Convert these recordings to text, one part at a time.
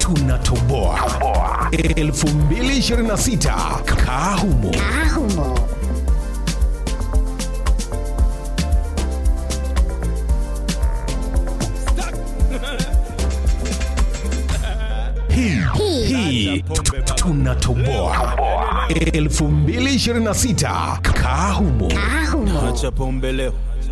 tunatoboa 2026 kahumo Ahumo. hii hii tunatoboa 2026 kahumo Ahumo. acha pombe leo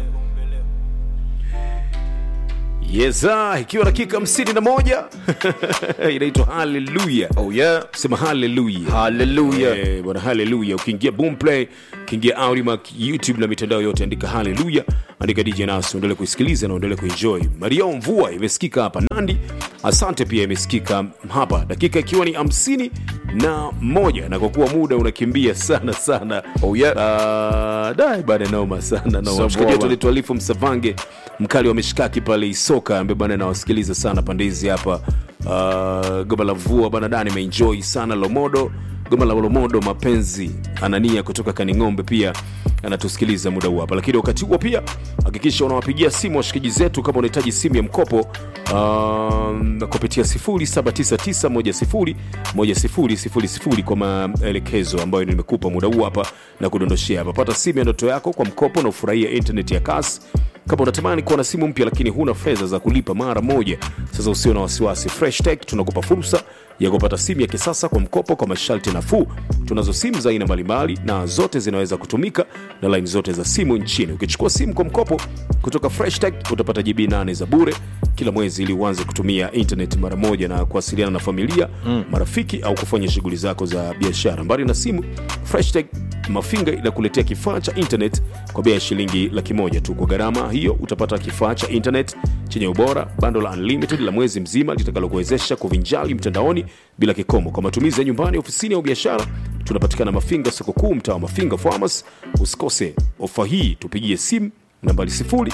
yesa ikiwa dakika 51 inaitwa haleluya oh yeah sema haleluya haleluya Eh, bwana haleluya ukiingia boomplay ukiingia audimac youtube na mitandao yote andika haleluya andika dj nas uendele kuisikiliza na uendele kuenjoy mario mvua imesikika hapa nandi asante pia imesikika hapa dakika ikiwa ni hamsini na moja na kwa kuwa muda unakimbia sana sana Oh, yeah. uh, dai bada noma sana noma Sababu mshikaji wetu baba. anaitwa alifu msavange mkali wa mishikaki pale isoka ambaye bana nawasikiliza sana pande hizi hapa uh, goma la mvua bana dani imeenjoy sana lomodo goma la lomodo mapenzi anania kutoka kaning'ombe pia anatusikiliza muda huu hapa lakini wakati huo pia hakikisha unawapigia simu washikaji zetu kama unahitaji simu ya mkopo um, kupitia 0799101000 kwa maelekezo ambayo nimekupa muda huu hapa na kudondoshea hapa pata simu ya ndoto yako kwa mkopo na ufurahia internet ya kasi kama unatamani kuwa na simu mpya lakini huna fedha za kulipa mara moja sasa usio na wasiwasi fresh tech tunakupa fursa ya kupata simu ya kisasa kwa mkopo kwa masharti nafuu tunazo simu za aina mbalimbali na zote zinaweza kutumika na laini zote za simu nchini ukichukua simu kwa mkopo kutoka fresh tech utapata gb 8 za bure kila mwezi ili uanze kutumia internet mara moja na kuwasiliana na familia mm. marafiki au kufanya shughuli zako za biashara mbali na simu fresh tech mafinga inakuletea kifaa cha internet kwa bei ya shilingi laki moja tu kwa gharama hiyo utapata kifaa cha internet chenye ubora bando la unlimited la mwezi mzima litakalokuwezesha kuvinjali mtandaoni bila kikomo kwa matumizi ya nyumbani ofisini au biashara tunapatikana mafinga soko kuu mtaa wa mafinga farmers usikose ofa hii tupigie simu nambari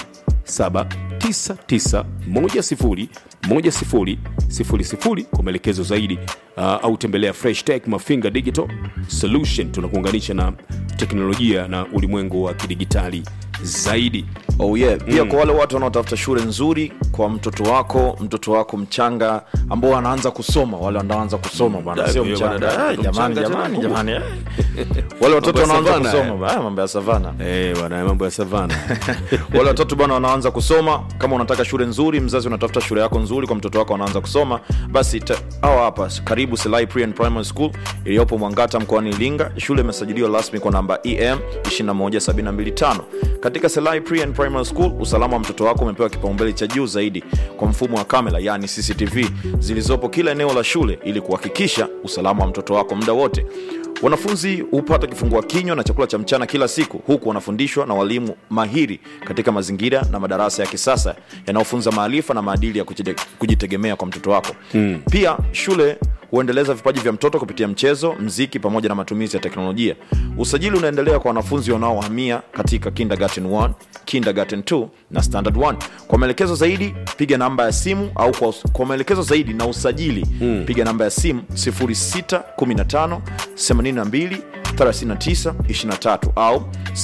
0799101000 kwa maelekezo zaidi uh, au tembelea fresh tech mafinga digital solution tunakuunganisha na teknolojia na ulimwengu wa kidigitali zaidi oh yeah pia kwa wale watu wanaotafuta shule nzuri kwa mtoto wako mtoto wako mchanga ambao anaanza kusoma wale wanaanza kusoma bana da- sio bwana, mchanga da- Ah, jamani mchanga jamani tena jamani eh. wale watoto Mambo ya wanaanza savana, kusoma ba- ah, mambo ya savana Eh, bwana mambo ya savana wale watoto bwana wanaanza kusoma kama unataka shule nzuri mzazi unatafuta shule yako nzuri kwa mtoto wako anaanza kusoma basi ta- hawa hapa karibu Selai Pre and Primary School iliyopo Mwangata mkoani Iringa shule imesajiliwa rasmi kwa namba EM 21725 katika Selai Pre and Primary School usalama wa mtoto wako umepewa kipaumbele cha juu zaidi kwa mfumo wa kamera yani CCTV zilizopo kila eneo la shule ili kuhakikisha usalama wa mtoto wako muda wote wanafunzi hupata kifungua kinywa na chakula cha mchana kila siku huku wanafundishwa na walimu mahiri katika mazingira na madarasa ya kisasa yanayofunza maarifa na maadili ya kujite- kujitegemea kwa mtoto wako mm. pia shule huendeleza vipaji vya mtoto kupitia mchezo mziki pamoja na matumizi ya teknolojia usajili unaendelea kwa wanafunzi wanaohamia katika kindergarten 1 kindergarten 2 na standard 1 kwa maelekezo zaidi piga namba ya simu au kwa, kwa maelekezo zaidi na usajili mm. piga namba ya simu 0615 82 39 23 au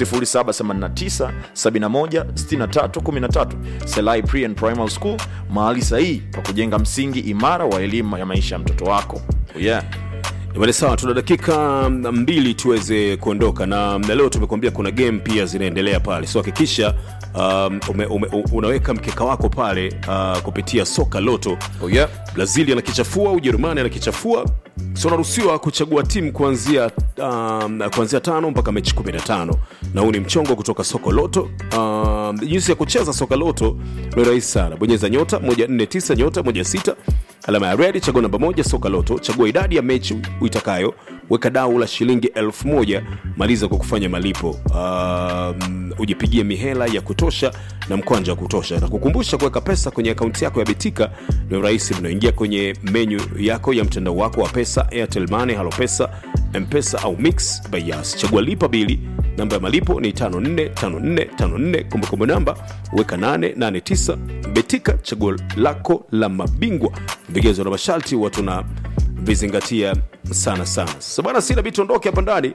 0789 71 63 13 selai pre and primary school mahali sahihi pa kujenga msingi imara wa elimu ya maisha ya mtoto wako yeah. Bale sawa, tuna dakika mbili tuweze kuondoka na, na leo tumekuambia kuna game pia zinaendelea pale, so hakikisha um, ume, ume, unaweka mkeka wako pale uh, kupitia soka loto Oh, yeah. Brazil anakichafua, Ujerumani anakichafua, so unaruhusiwa kuchagua timu kuanzia um, kuanzia tano mpaka mechi 15 na huu ni mchongo kutoka soko loto. Um, jinsi ya kucheza soka loto ni rahisi sana, bonyeza nyota 149 nyota 16 alama ya red, chagua namba moja soka loto, chagua idadi ya mechi uitakayo, weka dau la shilingi elfu moja maliza kwa kufanya malipo. Um, ujipigie mihela ya kutosha na mkwanja wa kutosha, na kukumbusha kuweka pesa kwenye akaunti yako ya Betika ni rahisi mno. Ingia kwenye menyu yako ya mtandao wako wa pesa, Airtel Money, Halo Pesa, Mpesa au Mix by Yas. Chagua lipa bili, namba ya malipo ni 545454, kumbukumbu namba weka 889. Betika, chaguo lako la mabingwa. Vigezo na masharti watu na vizingatia sana sana. Sasa bwana, sina vitu ondoke hapa ndani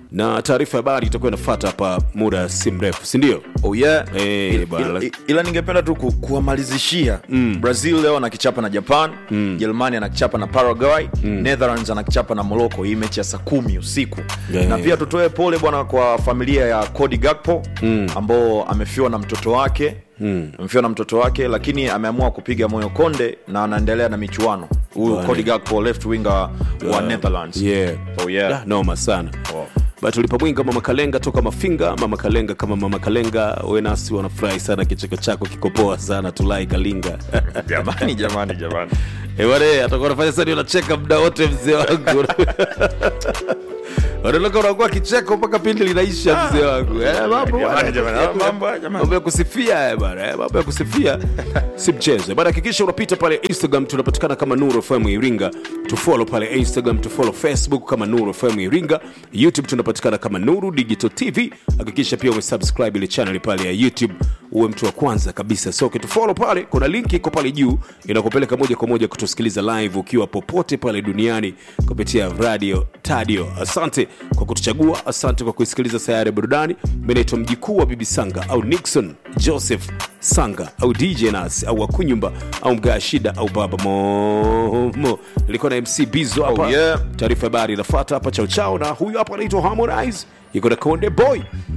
na taarifa ya habari itakuwa inafuata hapa muda si mrefu sindio oh yeah. Eh, ila, bwana. ila, ila ningependa tu ku, kuwamalizishia mm. brazil leo anakichapa na japan jerumani anakichapa na paraguay netherlands anakichapa na morocco hii mechi ya saa kumi usiku Yeah, na yeah, pia tutoe pole bwana kwa familia ya cody gakpo mm. ambao amefiwa na mtoto wake mm. amefiwa na mtoto wake lakini ameamua kupiga moyo konde na anaendelea na michuano huyu Bwana. cody gakpo left winger wa netherlands yeah. oh, yeah. Ah, noma sana Wow. But tulipa mwinga mama kalenga toka mafinga mama kalenga kama mama kalenga we nasi wanafurahi sana kicheko chako kikopoa sana tulai kalinga jamani jamani jamani ewale atakuwa nafanya sani unacheka muda wote mzee wangu wanaondoka unakuwa kicheko mpaka pindi linaisha mzee wangu Eh, mambo bwana. Jamani, jamani, ah, mambo, jamani. mambo ya kusifia eh, bana eh, mambo ya kusifia si mchezo bana hakikisha unapita pale instagram tunapatikana kama nuru fm iringa tufollow pale instagram tufollow facebook kama nuru fm iringa youtube tunapatikana kama nuru digital tv hakikisha pia umesubscribe ile channel pale ya youtube uwe mtu wa kwanza kabisa so ukitufollow pale kuna link iko pale juu inakupeleka moja kwa moja kutusikiliza live ukiwa popote pale duniani kupitia radio tadio asante kwa kutuchagua asante kwa kuisikiliza sayari ya burudani mi naitwa mjikuu wa bibi sanga au nixon joseph sanga au dj nas au wakunyumba au mgaa shida au baba momo ilikuwa na mc bizo hapa Oh, yeah. taarifa habari inafata hapa chao chao na huyu hapa anaitwa harmonize iko na konde boy